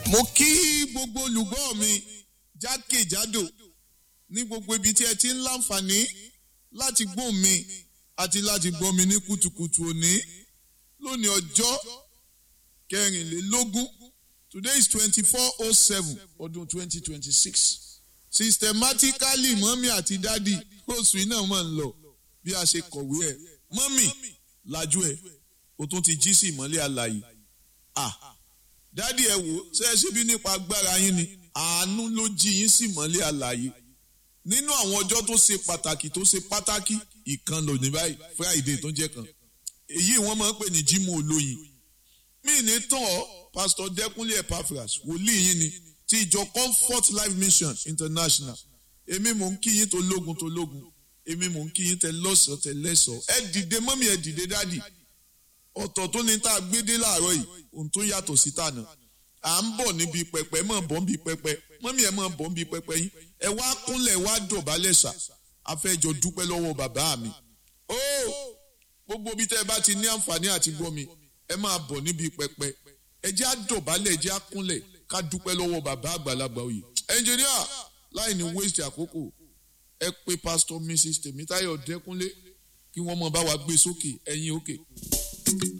mo kí gbogbo olùgbọ́ mi jákèjádò ní gbogbo ibi tí ẹ ti ń láǹfààní láti gbọ́ mi àti láti gbọ́ mi ní kùtùkùtù òní lónìí ọjọ́ kẹrìnlélógún today is twenty four oh seven ọdún twenty twenty six systematically mọ́mí àti dádì oṣù yìí náà máa ń lọ bí a ṣe kọ̀wé ẹ̀ mọ́mí lajú ẹ̀ o tún ti jí sí ìmọ́lẹ̀ àlàyé ah dádì ẹ wò ṣe é ṣe bí nípa agbára yín ni àánú ló jí yín sí ìmọ́lẹ̀ àlàyé nínú àwọn ọjọ́ tó ṣe pàtàkì tó ṣe pàtàkì ìkan lò ní báyìí friday tó jẹ́ kan èyí wọ́n máa ń pè ní jímọ̀ olóyin mí ní tán ọ́ pásítọ̀ dẹ́kunlé epaphras wòlíì yín ni ti ìjọ comfort life mission international èmi mò ń kí yín tó lógun tó lógun èmi mò ń kí yín tẹ lọ́sọ̀ọ́ tẹ lẹ́sọ̀ọ́ ẹ dìde mọ́mí ẹ dìde dádì ọ̀tọ̀ tó ní tá a gbé dé láàárọ̀ yìí ohun tó yàtọ̀ sí tànà à ń bọ̀ níbi pẹpẹ mọ̀ bọ̀ níbi pẹpẹ mọ́mí ẹ̀ mọ̀ bọ̀ níbi pẹpẹ yín ẹ wá kúnlẹ̀ wá dọ̀bálẹ̀ sà afẹ́jọ dúpẹ́ lọ́wọ́ bàbá mi ó gbogbo bí tẹ́ ẹ bá ti ní àǹfààní àti gbọ́ mi ẹ máa bọ̀ níbi pẹpẹ ẹ jẹ́ á dọ̀bálẹ̀ ẹ jẹ́ á kúnlẹ̀ ká dúpẹ́ lọ́wọ́ bàbá àgbàlagbà òye ẹnjìníà láì ní waste àkókò ẹ pé pásítọ̀ mrs tèmítáyọ̀ dẹ́kúnlé kí wọ́n mọ̀ bá wa gbé sókè ẹ̀yìn òkè.